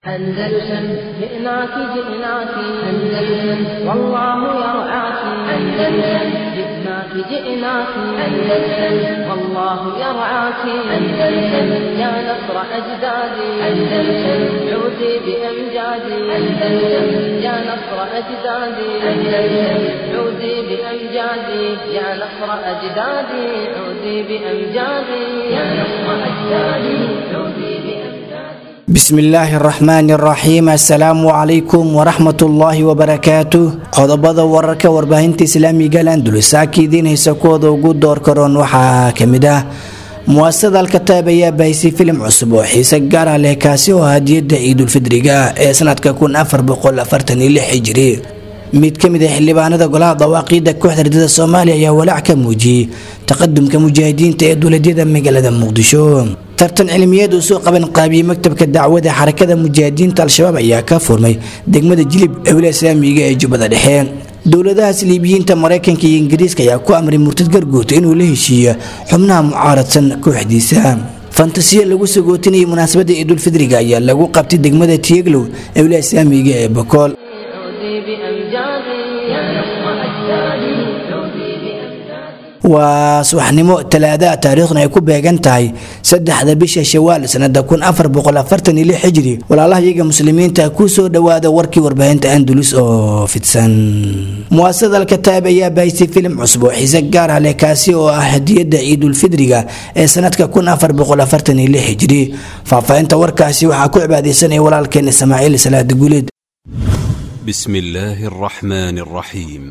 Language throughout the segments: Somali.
أندلسن جئناك جئناك أندلسن والله يرعاك أندلسن جئناك جئناك أندلسن والله يرعاك أندلسن يا نصر أجدادي أندلسن عودي بأمجادي أندلسن يا نصر أجدادي أندلسن عودي بأمجادي يا نصر أجدادي عودي بأمجادي يا نصر أجدادي عودي بأمجادي bismillaahi araxmaani araxiim assalaamu calaykum waraxmatullaahi wabarakaatu qodobada wararka warbaahinta islaamiga landulusaaka idiin haysa kuwooda ugu door karoon waxaa kamid ah muwaasasada alkataab ayaa bahisay filim cusub oo xiise gaar ah leh kaasi oo hadiyada ciidulfidriga ee sanadka hijiri mid ka mid a xildhibaanada golaha dawaaqiida kooxda ardada soomaaliya ayaa walaac ka muujiyey taqadumka mujaahidiinta ee dowladyada magaalada muqdisho tartan cilmiyeed uu soo qaban qaabiyey maktabka dacwada xarakada mujaahidiinta al-shabaab ayaa ka furmay degmada jilib ewla islaamiga ee jubbada dhexe dowladaha saliibiyiinta maraykanka iyo ingiriiska ayaa ku amray murtad garguuta inuu la heshiiyo xubnaha mucaaradsan kooxdiisa fantasiya lagu sagootinayay munaasabada ciidulfidriga ayaa lagu qabtay degmada tiyeglow ewla islaamiga ee bokool عودي بأمجادي يا نصر أجدادي عودي بأمجادي waa subaxnimo talaadaha taariikhduna ay ku beegan tahay saddexda bisha shawaal sanada xijiri walaalahayaga muslimiinta ku soo dhowaada warkii warbaahinta andulus oo fidsan muwaasasada alkataab ayaa bahisay filim cusub oo xiise gaar ah leh kaasi oo ah hadiyada ciidulfidriga ee sanadka hijiri faahfaahinta warkaasi waxaa ku cibaadeysanaya walaalkeen ismaaciil salaada guuleed بسم الله الرحمن الرحيم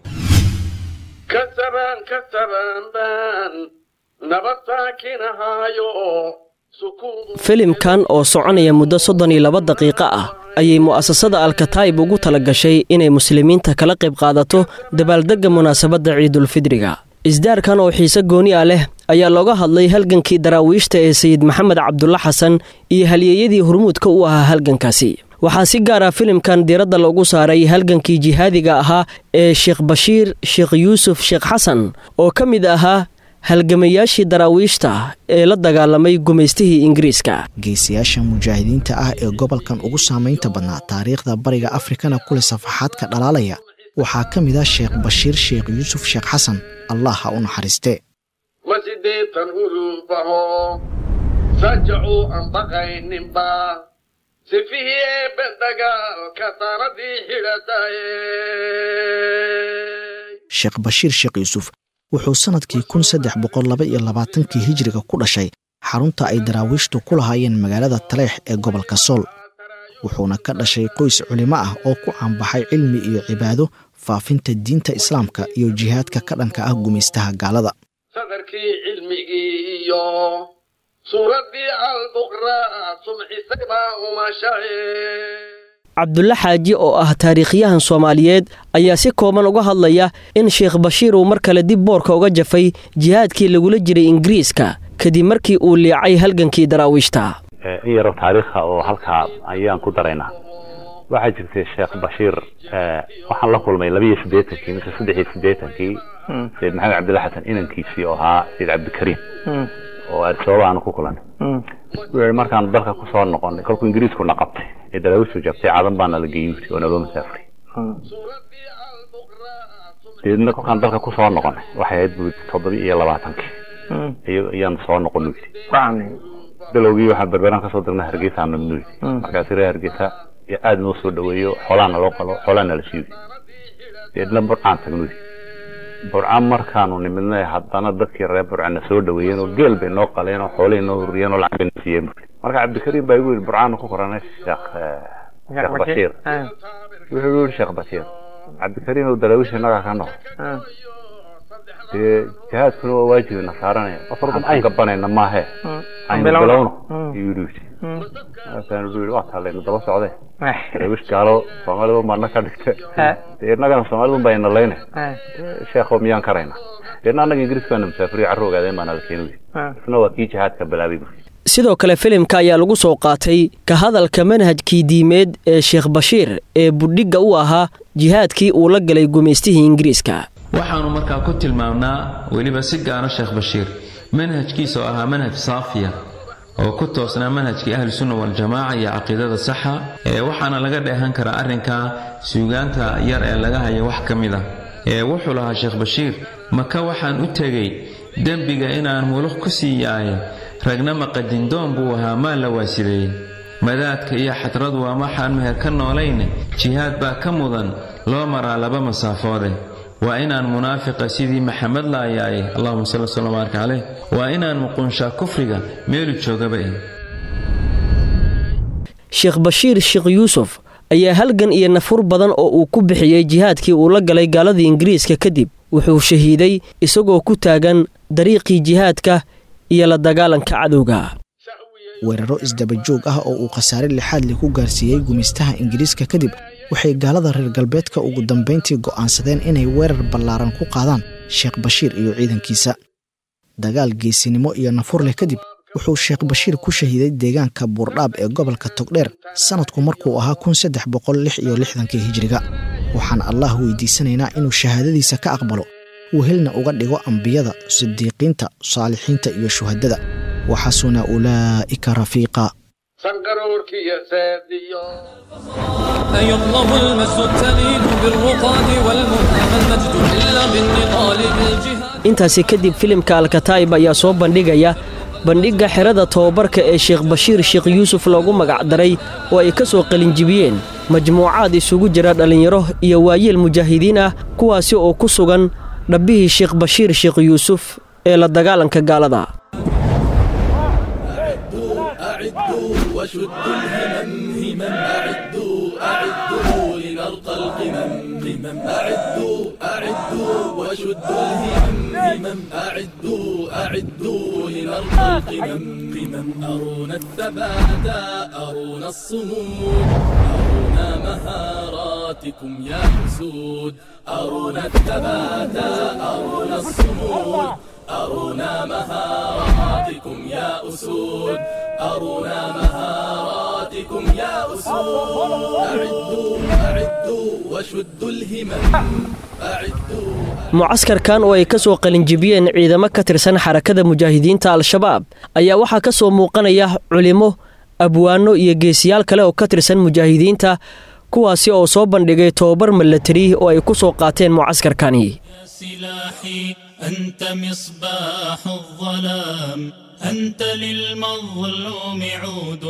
كسبان كسبان بان nabad saakinahaayo sukuun filimkan oo soconaya muddo soddon iyo laba daqiiqo ah ayay mu'asasada alkataa'ib ugu tala gashay inay muslimiinta kala qayb qaadato dabaaldegga munaasabadda ciidulfidriga isdaarkan oo xiise gooni ah leh ayaa looga hadlay halgankii daraawiishta ee sayid maxamed cabdulla xasan iyo halyeeyadii hurmuudka u ahaa halgankaasi waxaa si gaar ah filimkan diiradda loogu saaray halgankii jihaadiga ahaa ee sheekh bashiir sheekh yuusuf sheekh xasan oo ka mid ahaa halgamayaashii daraawiishta ee la dagaalamay gumaystihii ingiriiska geesiyaasha mujaahidiinta ah ee gobolkan ugu saamaynta badnaa taariikhda bariga afrikana kule safaxaadka dhalaalaya waxaa ka mid ah sheekh bashiir sheekh yuusuf sheekh xasan allah ha u naxariiste ma sideetan ulubaho sajacuu aan baqayninba sifihii eebbe dagaalka taradii xidhataye sheekh bashiir sheekh yuusuf wuxuu sannadkii kun saddex boqol laba iyo labaatankii hijiriga ku dhashay xarunta ay daraawiishtu ku lahaayeen magaalada taleex ee gobolka sool wuxuuna ka dhashay qoys culimo ah oo ku caanbaxay cilmi iyo cibaado faafinta diinta islaamka iyo jihaadka ka dhanka ah gumaystaha gaalada sadarkii cilmigii iyo suuraddii albuqraa sumxisay baa umashaye cabdulle xaaji oo ah taariikhyahan soomaaliyeed ayaa si kooban uga hadlaya in sheekh bashiir uu mar kale dib boorka uga jafay jihaadkii lagula jiray ingiriiska kadib markii uu liicay halgankii daraawiishta in yaro taariikha oo halkaa ayaan ku daraynaa waxaa jirtay sheekh bashiir waxaan la kulmay labiiyo siddeetankii mise saddex iyo siddeetankii sayid maxamed cabdilla xasan inankiisii oo ahaa sayid cabdikariim oo arsooba aanu ku kulanay wuxuu yihi markaanu dalka kusoo noqonay kolkuu ingiriiskuna qabtay ee daraawiishtu jabtay cadan baana la geeyey oo naloo masaafray deedna kolkaan dalka kusoo noqonay waxay ahayd buu toddobiya iyo labaatankii ayaan soo noqon u yidhi bilowgii waxaan berberaan kasoo dirnay hargeysa namnu yidhi markaasi reer hargeysa aada noo soo dhaweeyo xoolaana loo qalo xoolaana la siiyo deedna burcaan tagnu yidhi burcaan markaanu nimidnay haddana dadkii reer burcana soo dhaweeyeen oo geel bay noo qaleen oo xoolay noo huriyeen oo lacag bay na siiyeen marka cabdikariim baa igu yidhi burcaanu ku koranay sheekh sheekh bashiir wuxuu yidhi sheekh bashiir cabdikariim oo daraawiisha innagaa ka noqo dee jihaadkuna waa waajibina saaranaya aan gabanayna maahe aynu bilowno ayuu yidhi markaanu yidhi waa taalaynu daba socday daraawiish gaalo soomaalida baana ka dhigta dee innagana soomaalida baa ina layna sheekho miyaan karayna deedna annaga ingiriis baana musaafiriyo carro ogaadeen baana la keeni isna waa kii jihaadka bilaabay sidoo kale filimka ayaa lagu soo qaatay ka hadalka manhajkii diimeed ee sheekh bashiir ee budhigga u ahaa jihaadkii uu la galay gumaystihii ingiriiska waxaannu markaa ku tilmaamnaa weliba si gaara sheekh bashiir manhajkiisa oo ahaa manhaj saafiya oo ku toosnaa manhajkii ahlusunna waljamaaca iyo caqiidada saxa ee waxaana laga dheehan karaa arrinka suugaanta yar ee laga haya wax ka mid ah ee wuxuu lahaa sheekh bashiir maka waxaan u tegey dembiga inaan muluq ku sii yaaye ragna maqadindoon buu ahaa maa la waasideeyey madaadka iyo xadradu waa waxaan meher ka noolayne jihaad baa ka mudan loo maraa laba masaafoode waa inaan munaafiqa sidii maxamed laayaaye allahuma salli wslam baaraka caleyh waa inaan muqunshaa kufriga meelu joogaba eh sheekh bashiir sheekh yuusuf ayaa halgan iyo nafur badan oo uu ku bixiyey jihaadkii uu la galay gaaladii ingiriiska kadib wuxuu shahiiday isagoo ku taagan dariiqii jihaadka iyo la dagaalanka cadowga weeraro isdaba joog ah oo uu khasaare lixaad leh ku gaarsiiyey gumaystaha ingiriiska kadib waxay gaalada reer galbeedka ugu dambayntii go'aansadeen inay weerar ballaaran ku qaadaan sheekh bashiir iyo ciidankiisa dagaal geesinimo iyo nafur leh kadib wuxuu sheekh bashiir ku shahiiday deegaanka buurdhaab ee gobolka togdheer sannadku markuu ahaa kun saddex boqol lix iyo lixdankii hijiriga waxaan allah weydiisanaynaa inuu shahaadadiisa ka aqbalo wehelna uga dhigo ambiyada sidiiqiinta saalixiinta iyo shuhadada waxasuna ulaa'ika rafiiqa sanqaroorkiyo seediyo أيطلب المجد التليد بالرقاد والمنى ما المجد إلا بالنضال بالجهاد intaasi kadib filimka alkataa'ib ayaa soo bandhigaya bandhigga xerada tobabarka ee sheekh bashiir sheekh yuusuf loogu magacdaray oo ay ka soo qalinjibiyeen majmuucaad isugu jira dhallinyaro iyo waayeel mujaahidiin ah kuwaasi oo ku sugan dhabbihii sheekh bashiir sheekh yuusuf ee la dagaalanka gaalada أعدوا وشدوا الهمم همم أعدوا أعدوا لنرقى القمم قمم أعدوا أعدوا وشدوا الهمم همم أعدوا أعدوا لنرقى القمم قمم أرونا الثبات أرونا الصمود أرونا مهاراتكم يا حسود أرونا الثبات أرونا الصمود أرونا مهاراتكم يا أسود أرونا مهاراتكم يا أسود أعدوا أعدوا وشدوا الهمم أعدوا mucaskarkan oo ay ka soo qalinjibiyeen ciidamo ka tirsan xarakada mujaahidiinta al-shabaab ayaa waxaa ka soo muuqanaya culimo abwaano iyo geesiyaal kale oo ka tirsan mujaahidiinta kuwaasi oo soo bandhigay tobabar milatari oo ay ku soo qaateen mucaskarkani سلاحي أنت مصباح الظلام أنت للمظلوم عود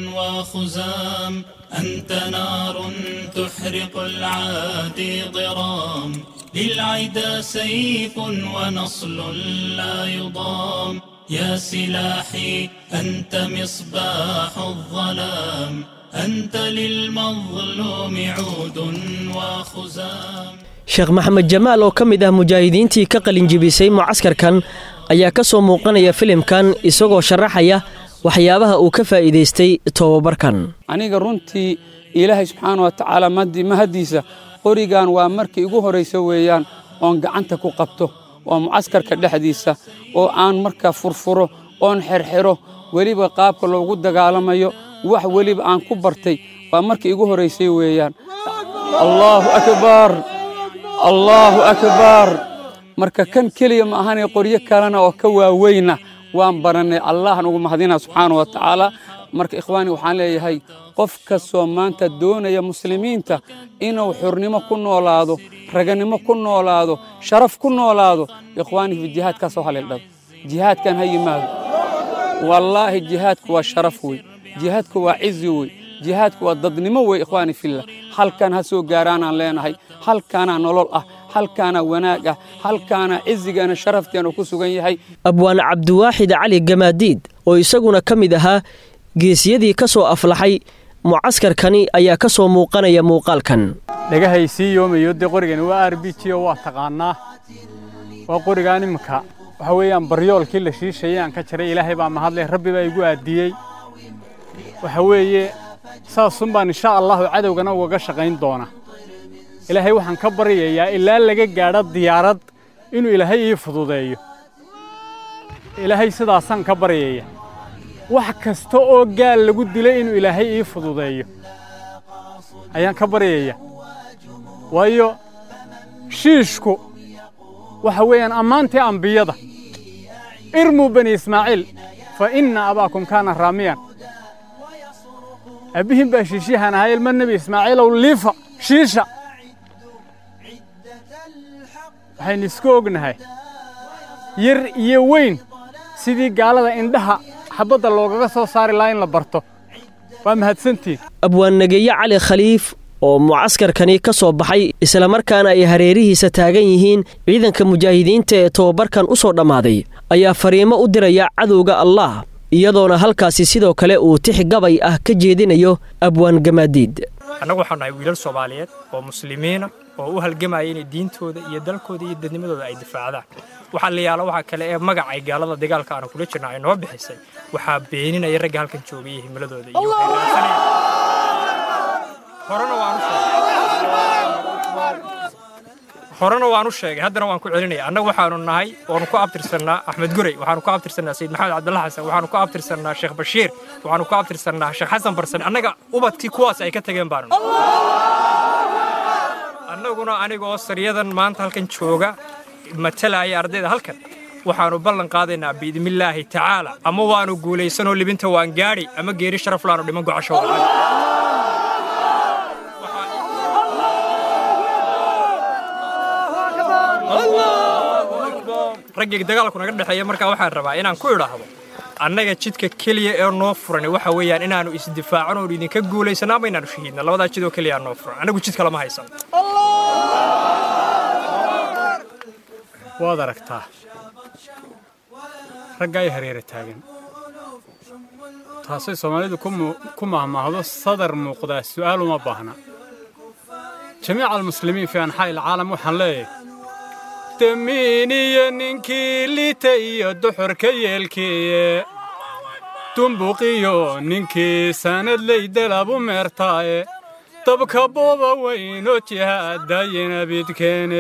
وخزام أنت نار تحرق العادي ضرام للعدا سيف ونصل لا يضام يا سلاحي أنت مصباح الظلام أنت للمظلوم عود وخزام sheekh maxamed jamaal oo ka mid ah mujaahidiintii ka qalinjibisay mucaskarkan ayaa ka soo muuqanaya filimkan isagoo sharaxaya waxyaabaha uu ka faa'iidaystay tobabarkan aniga runtii ilaahay subxaana wa tacaala mahaddiisa qorigan waa markii igu horraysa weeyaan oon gacanta ku qabto waa mucaskarka dhexdiisa oo aan markaa furfuro oon xerxero weliba qaabka loogu dagaalamayo wax weliba aan ku bartay waa markii igu horraysay weeyaan allaahu akbar allaahu akbar marka kan keliya ma ahanay qoryo kalena oo ka waaweyna waan barannay allahan ugu mahadina subxaana wa tacaala marka ikhwaani waxaan leeyahay qof kastoo maanta doonaya muslimiinta inuu xurnimo ku noolaado raganimo ku noolaado sharaf ku noolaado ikhwaani fi jihaadkaa soo haleeldhado jihaadkan ha yimaado wallaahi jihaadku waa sharaf wey jihaadku waa cizi wey jihaadku waa dadnimo wey ikhwaani fillah halkan ha soo gaaraanaan leenahay halkaanaa nolol ah halkaanaa wanaag ah halkaanaa cizigeena sharafteena ku sugan yahay abwaan cabdiwaaxid cali gamaadiid oo isaguna ka mid ahaa geesiyadii ka soo aflaxay mucaskarkani ayaa ka soo muuqanaya muuqaalkan dhagahay sii yoomayo dee qorigani waa r b g oo waa taqaanaa waa qorigaan iminka waxa weeyaan baryoolkii la shiishayay aan ka jaray ilaahay baa mahadleh rabbi baa igu aadiyey waxa weeye saasun baan insha allahu cadowgana ugaga shaqayn doona ilaahay waxaan ka baryayaa ilaa laga gaadho diyaarad inuu ilaahay ii fududeeyo ilaahay sidaasaan ka baryaya wax kasta oo gaal lagu dilay inuu ilaahay ii fududeeyo ayaan ka baryaya waayo shiishku waxa weeyaan ammaantii ambiyada irmuu bani ismaaciil fa inna abaakum kaana raamiyan abbihin baa shiishiyahan ahaa ilma nebi ismaaciilow liifa shiisha waxaynu isku ognahay yar iyo weyn sidii gaalada indhaha xabadda loogaga soo saari lahaa in la barto waa mahadsantiin abwaannageeye cali khaliif oo mucaskarkani ka soo baxay islamarkaana ay hareerihiisa taagan yihiin ciidanka mujaahidiinta ee tobabarkan u soo dhammaaday ayaa fariimo u diraya cadowga allah iyadoona halkaasi sidoo kale uu tix gabay ah ka jeedinayo abwaan gamaadiid annagu waxaan nahay wiilal soomaaliyeed oo muslimiina oo u halgamaya inay diintooda iyo dalkooda iyo dadnimadooda ay difaacdaan waxaa la yaala waxaa kale ee magac ay gaalada dagaalka aanu kula jirna ay noo bixisay waxaa beeninaya ragga halkan joogay iyo himiladooda iyo horena waan u sheegay haddana waan ku celinaya annagu waxaanu nahay waanu ku abtirsannaa axmed gurey waxaanu ku abtirsannaa sayid maxamed cabdalla xasan waxaanu ku abtirsannaa sheekh bashiir waxaanu ku abtirsannaa sheekh xasan barsan annaga ubadkii kuwaas ay ka tageen baanu annaguna anigoo saryadan maanta halkan jooga matalaya ardayda halkan waxaanu ballan qaadaynaa biidnillaahi tacaala ama waanu guulaysanoo libinta waan gaadhi ama geeri sharaf laanu dhiman gocasho raggii dagaalku naga dhexeeya markaa waxaan rabaa inaan ku idhaahdo annaga jidka keliya ee noo furan waxa weeyaan inaannu isdifaacano oon idinka guulaysano ama inaannu shahiidna labadaa jidoo keliya noo furan annagu jid kalama haysan waad aragtaa ragga ay hareera taagan taasay soomaalidu ku mahmaahdo sadar muuqdaa su'aal uma baahna jamiica almuslimiin fii anxaa'i alcaalam waxaan leeyahay damiiniyo ninkii liita iyo duxurka yeelkiiye dumbuqiyo ninkii sanadley dalabu meertaaye dabka booba weynoo jihaadayina bidkeene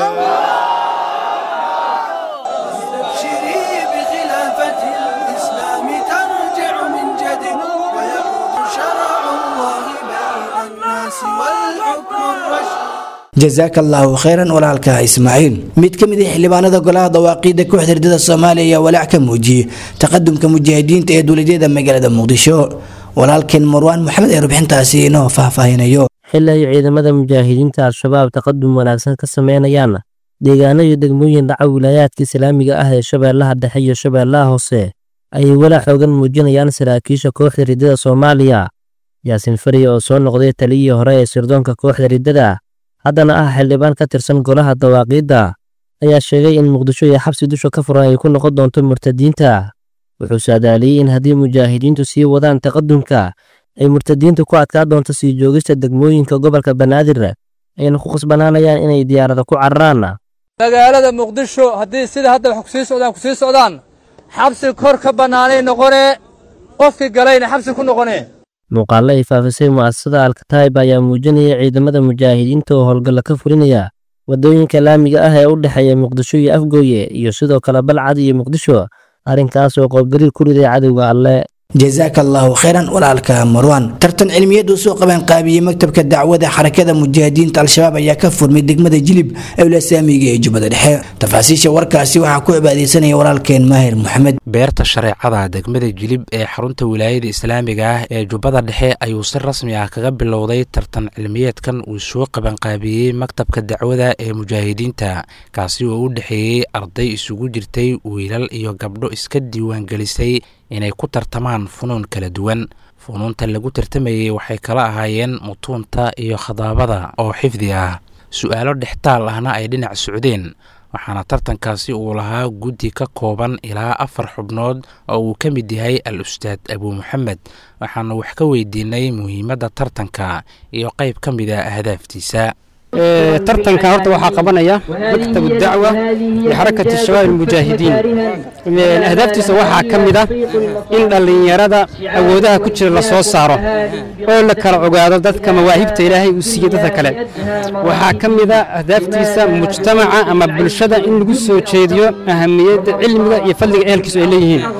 jazaaka allaahu khayran walaalka ismaaciil mid ka mid ah xildhibaanada golaha dawaaqiidda kooxda herdada soomaaliya ayaa walaac ka muujiyey taqadumka mujaahidiinta ee dowladyada magaalada muqdisho walaalkeen marwaan maxamed ee rubxintaasi inoo faahfaahinayo xili ay ciidamada mujaahidiinta al-shabaab taqadum wanaagsan ka sameynayaan deegaano iyo degmooyin dhaca wilaayaadka islaamiga ah ee shabeellaha dhexe iyo shabeellaha hoose ayay walaac xoogan muujinayaan saraakiisha kooxda riddada soomaaliya yaasin fariya oo soo noqday taliyihii hore ee sirdoonka kooxda riddada haddana ah xildhibaan ka tirsan golaha dawaaqiidda ayaa sheegay in muqdisho iyo xabsi dusha ka furan ay ku noqon doonto murtadiinta wuxuu saadaaliyey in haddii mujaahidiintu sii wadaan taqadumka ay murtadiintu ku adkaa doonto sii joogista degmooyinka gobolka banaadir ayna ku khasbanaanayaan inay diyaarada ku cararaan magaalada muqdisho haddii sida hadda wax kusii socdaan kusii socdaan xabsi kor ka bannaanay noqonee qofkii galayna xabsi ku noqonee muuqaallo ay faafisay mu'asasada alkataib ayaa muujinaya ciidamada mujaahidiinta oo howlgalla ka fulinaya waddooyinka laamiga ah ee u dhexeeya muqdisho iyo afgooye iyo sidoo kale balcad iyo muqdisho arrinkaas oo qoobgariir ku riday cadowga alle jazaaka allaahu khayran walaalka marwan tartan cilmiyeed uu soo qabaan qaabiyey maktabka dacwada xarakada mujaahidiinta al-shabaab ayaa ka furmay degmada jilib ewlasaamiga ee jubbada dhexe tafaasiisha warkaasi waxaa ku cibaadeysanaya walaalkeen maahir maxamed beerta shareecada degmada jilib ee xarunta wilaayada islaamiga ah ee jubbada dhexe ayuu si rasmi ah kaga bilowday tartan cilmiyeedkan uu soo qabanqaabiyey maktabka dacwada ee mujaahidiinta kaasi oo u dhexeeyey arday isugu jirtay wiilal iyo gabdho iska diiwaangelisay inay ku tartamaan funuun kala duwan funuunta lagu tartamayey waxay kala ahaayeen mutuunta iyo khadaabada oo xifdi ah su-aalo dhextaal ahna ay dhinac socdeen waxaana tartankaasi uu lahaa guddi ka kooban ilaa afar xubnood oo uu ka mid yahay al ustaad abuu maxamed waxaana wax ka weydiinay muhiimadda tartanka iyo qayb ka mid a ahdaaftiisa tartankan horta waxaa qabanaya maktabu dacwa lixarakati shabaab almujaahidiin ahdaaftiisa waxaa ka mid ah in dhallinyarada awoodaha ku jira la soo saaro oo la kala ogaado dadka mawaahibta ilaahay uu siiyey dadka kale waxaa ka mid ah ahdaaftiisa mujtamaca ama bulshada in lagu soo jeediyo ahamiyadda cilmiga iyo fadliga ehelkiisu ay leeyihiin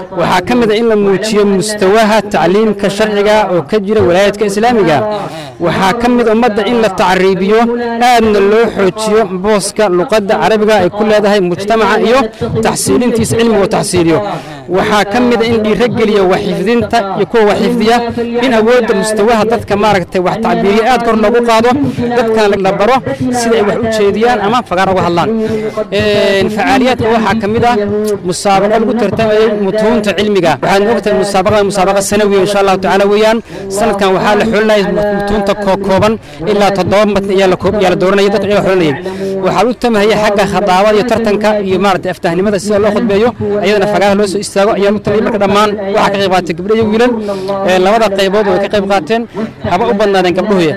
waxaa ka mid a in la muujiyo mustawaha tacliimka sharciga oo ka jira walaayadka islaamiga waxaa ka mid ummadda in la tacriibiyo aadna loo xoojiyo booska luqadda carabiga ay ku leedahay mujtamaca iyo taxsiilintiisa cilmiga taxsiiliyo waxaa ka mid a in dhiirogeliya waxxifdinta iyo kuwa waxxifdiya in awoodda mustawaha dadka maaragtay wax tacbiiriya aad kor loogu qaado dadkana la baro sida ay wax u jeediyaan ama fagaar uga hadlaan facaaliyaadka waxaa ka mid ah musaabaqo lagu tartamayay mutuunta cilmiga waxaad ogtahay musaabaqada musaabaqa sanawiya insha allahu tacaala weeyaan sanadkan waxaa la xulinaya mutuunta kookooban ilaa toddoba matn ayaa la koob ayaa la dooranaya dadka iyaga xulinayay waxaa u tamahaya xagga khadaabada iyo tartanka iyo maaragtay aftahnimada sida loo khudbeeyo iyadana fagaaraha loo soo istaago ayaa u tamaya marka dhammaan waxaa ka qayb qaatay gabdho iyo wiilal labada qaybood way ka qayb qaateen haba u badnaadeen gabdhuhuya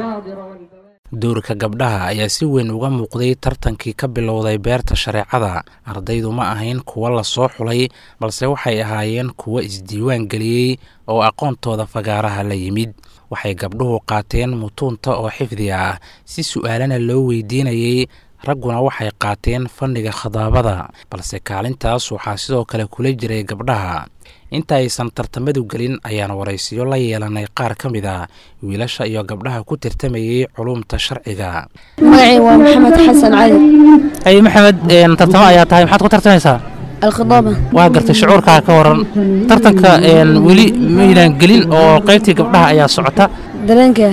doorka gabdhaha ayaa si weyn uga muuqday tartankii ka bilowday beerta shareecada ardaydu ma ahayn kuwo lasoo xulay balse waxay ahaayeen kuwo isdiiwaan geliyey oo aqoontooda fagaaraha la yimid waxay gabdhuhu qaateen mutuunta oo xifdi ah si su'aalana loo weydiinayey ragguna waxay qaateen fanniga khadaabada balse kaalintaas waxaa sidoo kale kula jiray gabdhaha inta aysan tartamadu gelin ayaan waraysiyo la yeelanay qaar ka mid a wiilasha iyo gabdhaha ku tartamayey culumta sharciga magacay waa maxamed xasan cali ay maxamed tartamo ayaa tahay maxaad ku tartamaysaa alkhadaaba waa gartay shucuurkaa ka waran tartanka weli maynaan gelin oo qaybtii gabdhaha ayaa socota dareenka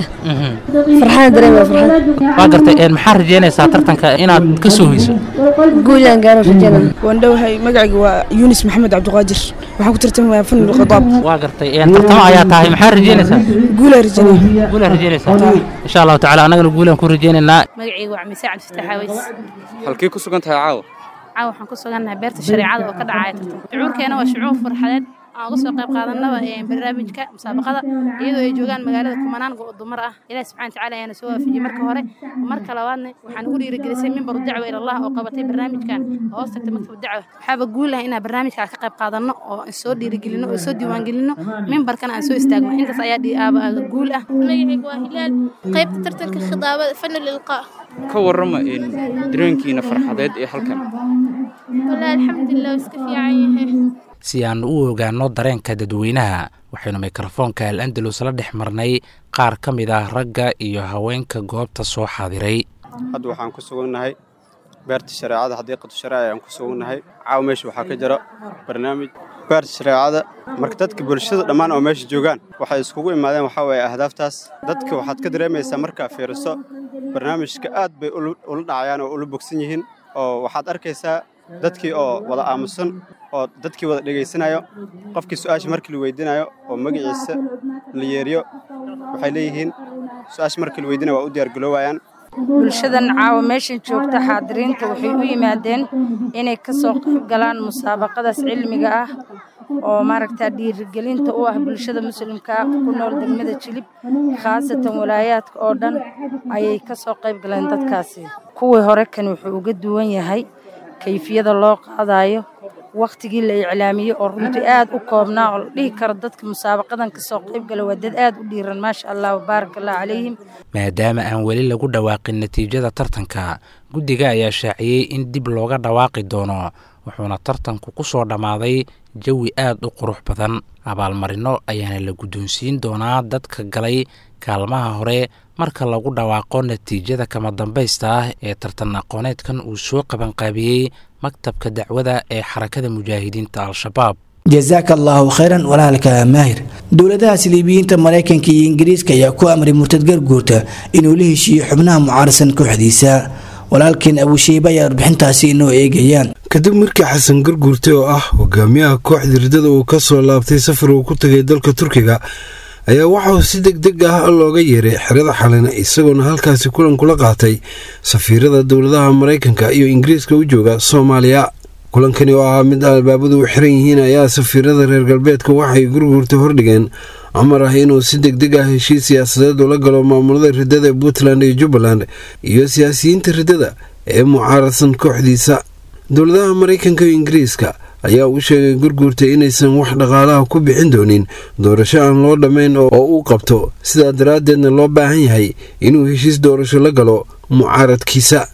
farxada dareema farxad waa gartay maxaa rajeynaysaa tartanka inaad ka soo hoyso guulaan gaaro rajana waan dhowahay magacayga waa yunis maxamed cabdiqaadir waxaan ku tartamayaa fan khadaab waa gartay tartamo ayaa tahay maxaa rajeynaysaa guulaan rajeynaya guulaan rajeynaysaa insha allahu tacaala annagana guulaan ku rajeynaynaa magacayga waa mise cabdifatax aweys halkii ku sugan tahay caawa caawa waxaan ku sugannahay beerta shareecada oo ka dhacaya tartan shucuurkeena waa shucuur farxadeed aan uga soo qayb qaadanaba barnaamijka musaabaqada iyadoo ay joogaan magaalada kumanaan dumar ah ilahi subxana watacaala ayaana soo waafajiyey marka hore marka labaadna waxaan ugu dhiirigelisay mimbaru dacwa ilallah oo qabatay barnaamijkan oo hoos tagtay maktab dacwa waxaaba guul ah inaan barnaamijka ka qayb qaadanno oo soo dhiirigelino oo soo diiwaangelino mimbarkana aan soo istaagno intaas ayaa guul ah magacayga waa hilaal qaybta tartanka khidaabada fanu lilqaa ka warrama dareenkiina farxadeed ee halkan wallaahi alxamdulilah iska fiican yahay si aan u ogaanno dareenka dadweynaha waxaynu mikrofoonka al andalus la dhex marnay qaar ka mid ah ragga iyo haweenka goobta soo xaadiray hadda waxaan ku sugannahay beerta shareecada xadiiqatu shareeca ayaan ku sugannahay caawa meesha waxaa ka jira barnaamij beerta shareecada marka dadka bulshada dhammaan oo meesha joogaan waxay iskugu imaadeen waxaa weeye ahdaaftaas dadka waxaad ka dareemaysaa markaa fiiriso barnaamijka aad bay ula dhacayaan oo ula bogsan yihiin oo waxaad arkaysaa dadkii oo wada aamusan oo dadkii wada dhegaysanayo qofkii su-aasha markii la weydiinayo oo magaciisa la yeeriyo waxay leeyihiin su-aasha markii la weydiinayo waa u diyaargaloobayaan bulshadan caawa meeshan joogta xaadiriinta waxay u yimaadeen inay ka soo qayb galaan musaabaqadaas cilmiga ah oo maaragtaa dhiirigelinta u ah bulshada muslimka ku nool degmada jilib khaasatan walaayaadka oo dhan ayay ka soo qayb galeen dadkaasi kuwii hore kan wuxuu uga duwan yahay kayfiyada loo qaadayo wakhtigii la iclaamiyey oo runtii aad u koobnaa oo la dhihi karo dadka musaabaqadan ka soo qayb gala waa dad aad u dhiiran maasha allah wabaarak allah calayhim maadaama aan weli lagu dhawaaqin natiijada tartanka guddiga ayaa shaaciyey in dib looga dhawaaqi doono wuxuuna tartanku ku soo dhammaaday jawi aad u qurux badan abaalmarino ayaana la guddoonsiin doonaa dadka galay kaalmaha hore marka lagu dhawaaqo natiijada kama dambaysta ah ee tartan aqooneedkan uu soo qabanqaabiyey maktabka dacwada ee xarakada mujaahidiinta al-shabaab jasaaka allaahu khayran walaalka maahir dowladaha siliibiyiinta maraykanka iyo ingiriiska ayaa ku amray murtad garguurta inuu la heshiiyo xubnaha mucaarasan kooxdiisa walaalkeen abushiiba ayaa warbixintaasi inoo eegayaan kadib markii xasan garguurte oo ah hogaamiyaha kooxda ridada uu ka soo laabtay safar uu ku tagay dalka turkiga ayaa waxauu si deg deg ah looga yeeray xerada xalina isagoona halkaasi kulan kula qaatay safiirada dowladaha maraykanka iyo ingiriiska u jooga soomaaliya kulankani oo ahaa mid albaabadu u xiran yihiin ayaa safiirada reer galbeedka waxay gurguurta hordhigeen amar ah inuu si deg deg ah heshiis siyaasadeed ula galo maamulada ridada ee puntland iyo jubbaland iyo siyaasiyiinta ridada ee mucaaradsan kooxdiisa dowladaha maraykanka iyo ingiriiska ayaa u sheegay gurguurta inaysan wax dhaqaalaha ku bixin doonin doorasho aan loo dhammayn oo uu qabto sidaa daraaddeedna loo baahan yahay inuu heshiis doorasho la galo mucaaradkiisa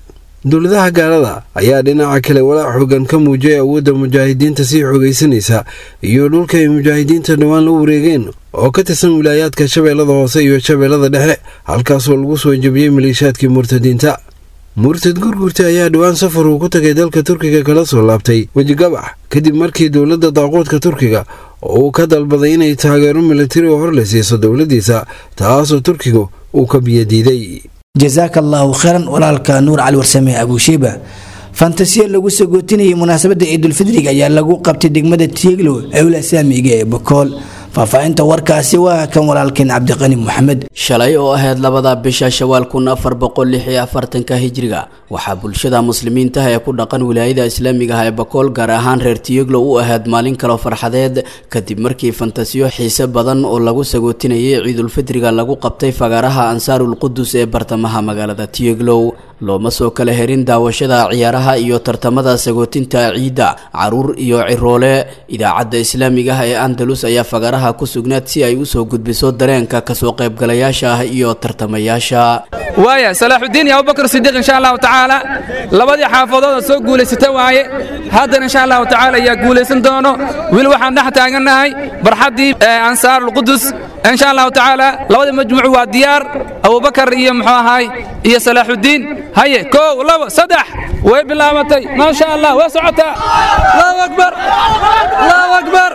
dowladaha gaalada ayaa dhinaca kale walaac xoogan ka muujiyay awoodda mujaahidiinta sii xoogaysanaysa iyo dhulka ay mujaahidiinta dhowaan la wareegeen oo ka tirsan wilaayaadka shabeellada hoose iyo shabeellada dhexe halkaasoo lagu soo jebiyey maleeshaadkii murtadiinta murtad gurgurta ayaa dhowaan safar uu ku tagay dalka turkiga kala soo laabtay wejigabax kadib markii dowladda daaquudka turkiga oo uu ka dalbaday inay taageero militari oo hor la siiso dowladdiisa taasoo turkigu uu ka biyadiiday jasaaka allaahu khayran walaalka nuur cali warsame abuushiiba fantasiya lagu sagootinayay munaasabadda ciidulfidriga ayaa lagu qabtay degmada tiiglo ewla saamiga ee bokool faahfaahinta warkaasi waa kan walaalkeen cabdiqani maxamed shalay oo ahayd labada bisha shawaal kun afar boqol lix iyo afartanka hijriga waxaa bulshada muslimiintaha ee ku dhaqan wilaayada islaamiga ah ee bakool gaar ahaan reer tiyoglo u ahayd maalin kaloo farxadeed kadib markii fantasiyo xiise badan oo lagu sagootinayay ciidulfidriga lagu qabtay fagaaraha ansaarul qudus ee bartamaha magaalada tiyoglow looma soo kala herin daawashada ciyaaraha iyo tartamada sagootinta ciidda caruur iyo ciroole idaacadda islaamiga ah ee andalus ayaa fagaaraha ku sugnaad si ay usoo gudbiso dareenka kasoo qaybgalayaasha ah iyo tartamayaasha waaya salaaxudiin iyo abubakar sidiiq insha allahu tacaala labadii xaafadooda soo guulaysata waaye haddana insha allahu tacaala ayaa guulaysan doono wiil waxaan dhex taagannahay barxaddii ansaarulqudus insha allahu tacaala labadii majmuuc waa diyaar abubakar iyo muxuu ahaay iyo salaaxudiin haye kow labo saddex way bilaabatay maasha allah way socotaa allahu akbar allahu akbar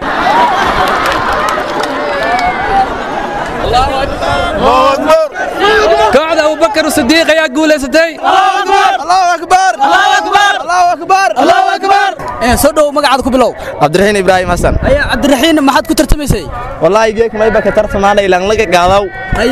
kooxda abubakar sidiiq ayaa guulaysatay soo dhow magacaada ku bilow cabdiraxiin ibraahim xasan cabdiraxiin maxaad ku tartamaysay wallaahi geek mayba ka tartamaana ilaan laga gaadaw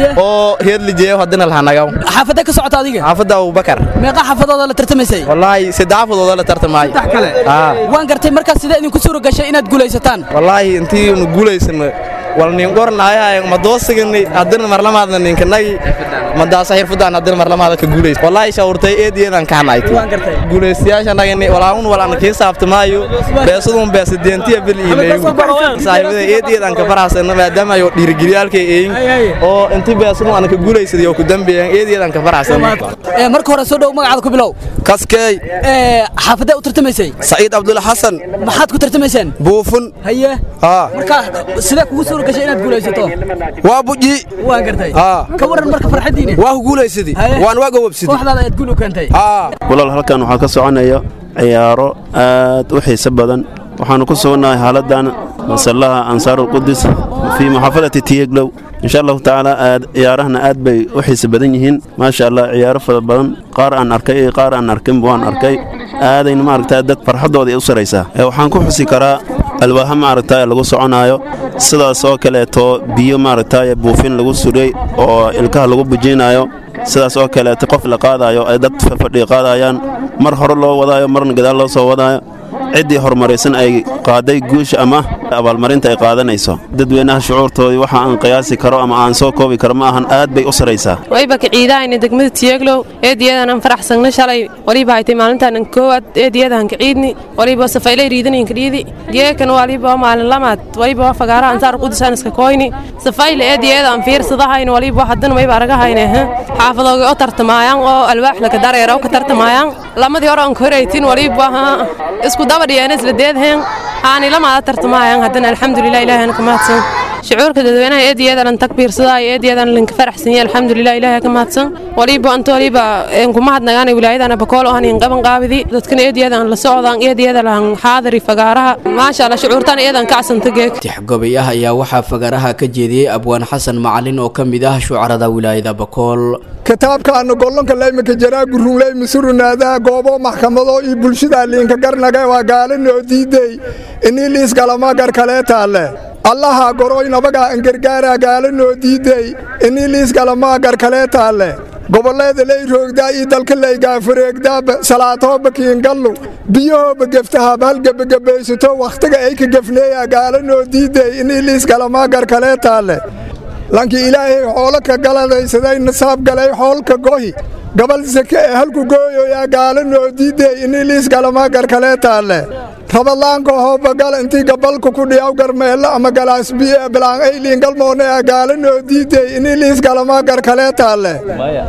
oo reer lijeeyo haddana lahanagaw xaafadee ka socota adiga xaafadda abubakar meeqa xaafadooda la tartamaysay wallaahi saddex xaafadooda la tartamaayo saddex kale waan gartay markaas sidee idinku suura gashay inaad guulaysataan wallaahi intii nu guulaysano wal nin qornaayahay ma doosigani haddana marlamaadna ninkanagi madaasa xirfadaan haddana marlamaada ka guulays wallaahi shawurtay eediyeedan ka hanayti guulaystayaasha nagani walaun walaan kii saabtamaayo beesadun beesadeentiya bil iimeeyu saaxiibada eediyeedan ka faraxsana maadaama ayo dhiirigeliyaalkay eeyin oo intii beesadun aan ka guulaysaday oo ku dambeeyaan eediyeedan ka faraxsana marka hore soo dhow magacaada ku bilow kaskeey xaafadee u tartamaysay saciid cabdulla xasan maxaad ku tartamayseen buufun haye marka sidee kugu suura gashay inaad guulaysato waa buji waan gartay ka waran marka farxadiina waa ku guulaysadii waan waa gawabsidii kooxdaada aad guul u keentay walaal halkan waxaa ka soconaya ciyaaro aad u xiiso badan waxaanu ku sugannahay xaaladdan masallaha ansaarulqudus fii muxaafadati tiyeglow insha allahu tacaala aad ciyaarahana aad bay u xiiso badan yihiin maasha allah ciyaaro fara badan qaar aan arkay iyo qaar aan arkinba waan arkay aadayna maaragtaa dad farxaddooda u saraysaa waxaan ku xusi karaa alwaaha maaragtaa lagu soconaayo sidaas oo kaleeto biyo maaragtaa buufin lagu sudhay oo ilkaha lagu bujinaayo sidaas oo kaleeto qof la qaadaayo ay dad fadhiga qaadayaan mar hore loo wadaayo marna gadaal loo soo wadaayo ciddii horumaraysan ay qaaday guusha ama abaalmarinta ay qaadanayso dadweynaha shucuurtoodii waxa aan qiyaasi karo ama aan soo koobi karo ma ahan aad bay u saraysaa wayba kiciidahayna degmada tiyeglow eediyadan faraxsagna shalay waliba haytay maalintaan koowaad eediyadan kiciidni waliba safaylay riidanayn kadhiidi geekan waliba maalin lamaad waliba fagaara ansaar qudusaan iska koyni safayle eediyadan fiirsadahayna waliba haddana wayba aragahayna xaafadooga oo tartamaayaan oo alwaax laka dareero ka tartamaayaan lamadii hore aan koraytin waliba isku dabadhiyeen isla deedheen aani lamaada tartamaayaan haddana alxamdulilah ilaahana ka mahadsan shucuurka dadweynaha eediyadan takbiirsadaa eediyadan linka faraxsanya alxamdulilah ilaahay ka mahadsan waliba anta waliba kuma hadnagaan wilaayadana bakool oo hanin qaban qaabidi dadkan eediyadan la socdaan eediyada lahan xaadiri fagaaraha maasha allah shucuurtan eedan kacsanta geeg tixgobay ah ayaa waxaa fagaaraha ka jeediyey abwaan xasan macalin oo ka mid ah shucarada wilaayada bakool kitaabkaana gollonka laymaka jaraa gurunleyma surunaadaha goobo maxkamado iyo bulshada liinka garnaga waa gaalinoo diidey inii liisgalama garkalee taalle allaha goroy nabaga angargaara gaalinoo diidey inii liisgalamaa garkalee taalle gobolleeda lay roogdaa iyo dalka lay gaafareegdaaba salaatooba kiingallu biyahooba geftahaba halgebagebaysato wakhtiga ay ka gefneeya gaalinoo diidey inii liisgalamaa garkalee taalle lankii ilaahay xoolo ka galadaysaday nasaab galay xoolka gohi gabal sake ee halku gooyoyaa gaalinoo diidey inii liisgalamaa garkalee taalle rabadlaanka hoobagal intii gabalka ku dhiyaw garmeello ama galaasbiye bilaan ayliin galmoonea gaalinoo diidey inii liisgalamaa garkalee taalle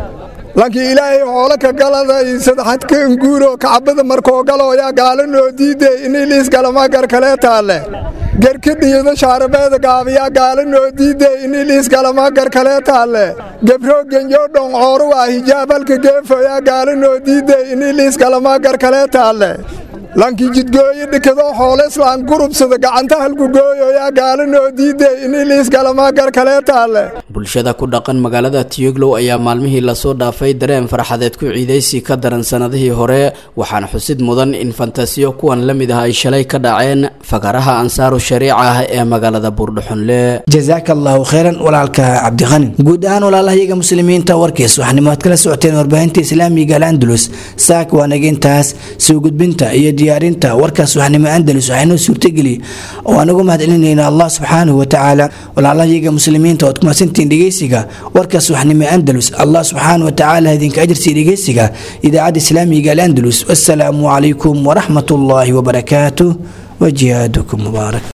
lankii ilaahay hoole ka galaday saddexadka nguuro kacbada markoo galooyaa gaala noo diiday inii liisgalama gar kalee taalle garka dhiido shaarabeeda gaabiyaa gaala noo diiday inii liisgalama gar kalee taalle gebroo genyo dhoncooro waa hijaab halka geefoyaa gaala noo diiday inii liisgalama gar kalee taalle lankii jidgooyo dhikado xoole islaan gurubsada gacanta halkugooyoyaa gaala noo diiday inii liisgalama gar kalee taalle bulshada ku dhaqan magaalada tiyoglow ayaa maalmihii lasoo dhaafay dareen farxadeed ku ciidaysi ka daran sanadihii hore waxaana xusid mudan in fantasiyo kuwan la mid ah ay shalay ka dhaceen fagaraha ansaaru shariica ah ee magaalada buurdhuxunle jazaaka allahu khayran walaalka cabdiqani guud ahaan walaalahayaga muslimiinta warkiis waxnimo aad kala socoteen warbaahinta islaamiga al andalus saak waa nagintaas soo gudbinta iyo diyaarinta warkaas waxnimo andalus waxaynoo suurtageli oo anugu mahadcelinayna allah subxaanahu watacaala walaalahayaga muslimiinta ood kumaadsantiin dhegeysiga warkaas waxnimo andalus allah subxaanahu watacaala idinka ajarsiiya dhegeysiga idaacadda islaamiga al andalus wassalaamu calaykum waraxmat ullaahi wabarakaatuh وجهادكم مبارك